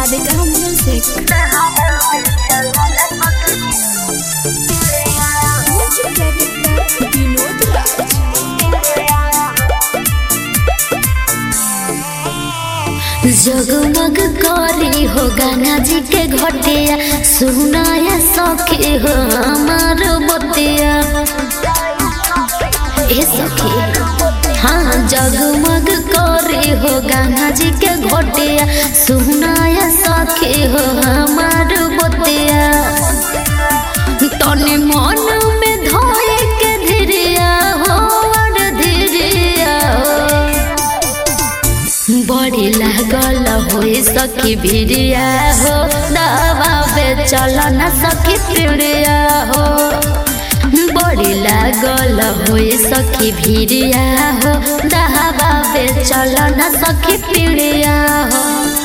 Radhika Music. Music director Vinod Raj. जगमग करी हो गंगा जी के घटिया सुनाया सखी हो हमार बतिया ए सखी हाँ जगमग करी हो गंगा जी के घटिया सुनाया सखी हो हमार बतिया तने मन में धोए के धीरिया हो और धीरिया हो बड़ी लागल होई सखी भिड़िया हो दवा बे चल न सखी पिड़िया हो बड़ी लागल होई सखी भिड़िया हो दवा बे चल न सखी पिड़िया हो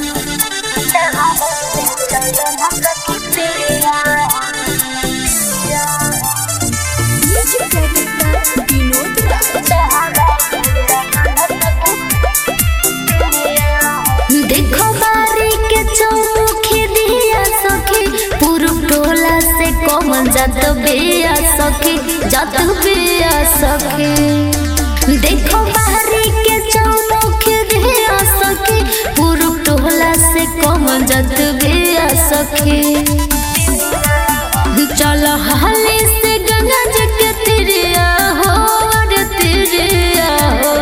Music director Vinod Raj. देखो बारी के चौमुखी दिया सखी पूरब टोला से कमल जात बिया सखी जात बिया सखी देखो बारी के चौमुखी दिया सखी पूरब टोला से कमल जात बिया सखी चल हाली से गंगा जी के तिरिया हो और तिरिया हो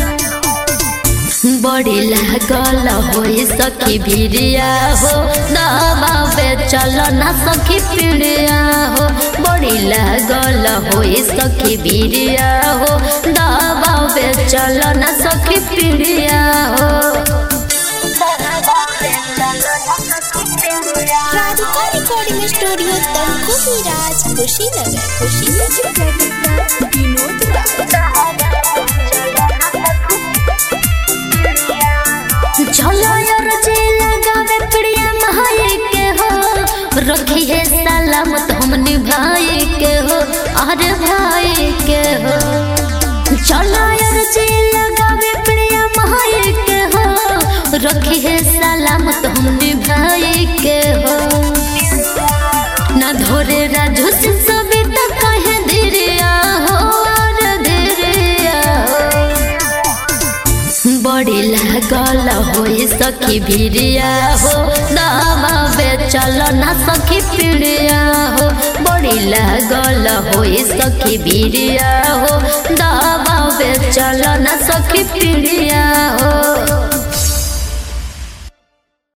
बड़ी लागल होई सखी भिड़िया हो दवा बे चल न सखी पिड़िया हो बड़ी लागल होई सखी भिड़िया हो दवा बे चल न सखी पिड़िया हो Radhika Recording Studio Tanku Miraj Kushinagar. Music director Vinod Raj. चलो यार जे लगावे प्रिया महाई के हो रखी है सलामत हम निभाई के हो अरे भाई के हो चलो यार जे लगावे प्रिया महाई के हो रखी है सलामत हम निभाई के हो ना धोरे राजू से सभी तक कहे धीरिया हो और धीरिया हो बड़ी लागल होई सखी भिड़िया हो दवा बे चल न सखी पिड़िया हो बड़ी लागल होई सखी भिड़िया हो दवा बे चल न सखी पिड़िया हो